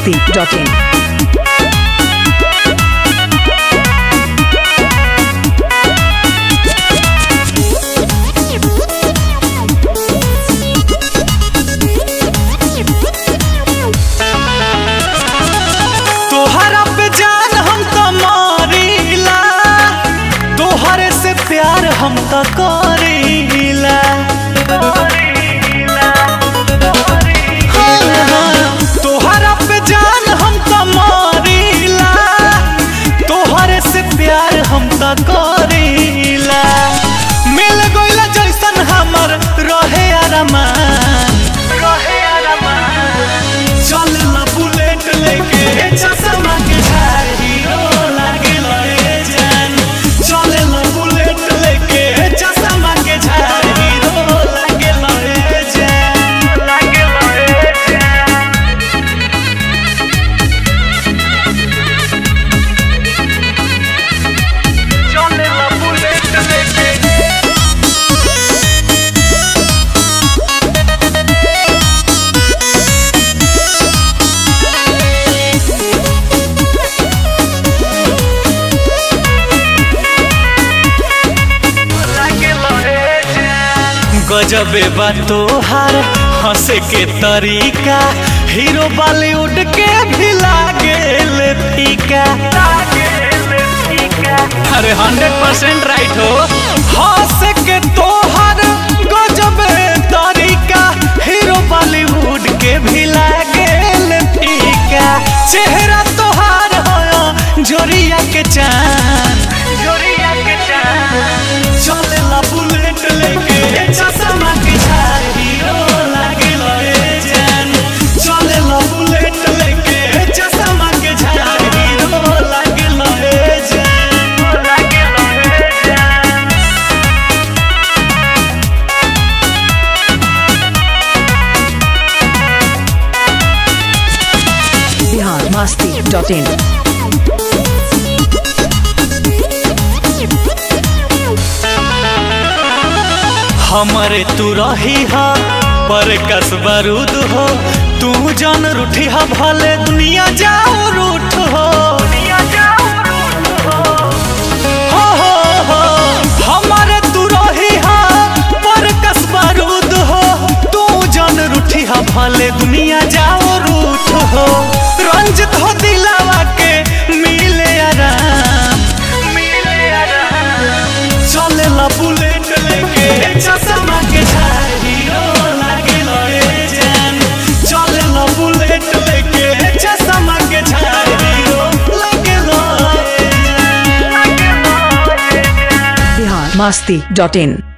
masti.in. तोहरा पे जान हम तो मारीला तोहरे से प्यार हम तो करीला हाँ, हाँ, तोहरा पे जान हम तो मारीला तोहरे से प्यार हम तो करीला मिल गइला जैसन हमर रहे अरमान रहे अरमान चल ना बुलेट लेके चश्मा के धार हीरो लागे लए जान चल ना बुलेट लेके चश्मा के धार हीरो लागे लए जान लागे लए जान चल ना बुलेट लेके गजबे बा तोहार हंसे के तरीका हीरो बॉलीवुड के भी लागेल फीका अरे हंड्रेड परसेंट राइट हो हंस के तोहार गजबे तरीका हीरो बॉलीवुड के भी लागेल फीका चेहरा तोहार हो जोरिया के चांद जोरिया के चांद चले ला बुलेट लेके चश्मा के झार हीरो लागे लए जान चले ला बुलेट लेके चश्मा के झार हीरो लागे लए जान लागे लए जान Bihar masti.in. हमरे तू रही हा पर कस बारूद हो तू जान रूठी हा भले दुनिया जाओ रूठ हो हो, हो, हो, हमरे तू रही हा पर कस बारूद हो तू जान रूठी हा भले दुनिया जाओ रूठ हो रंजित हो दिलावा के मिले आराम मिले आराम चले ला बुलेट लेके चश्मा के झार हीरो लागे लए जान चले ला बुलेट लेके चश्मा के झार हीरो लागे लए जान Bihar masti.in.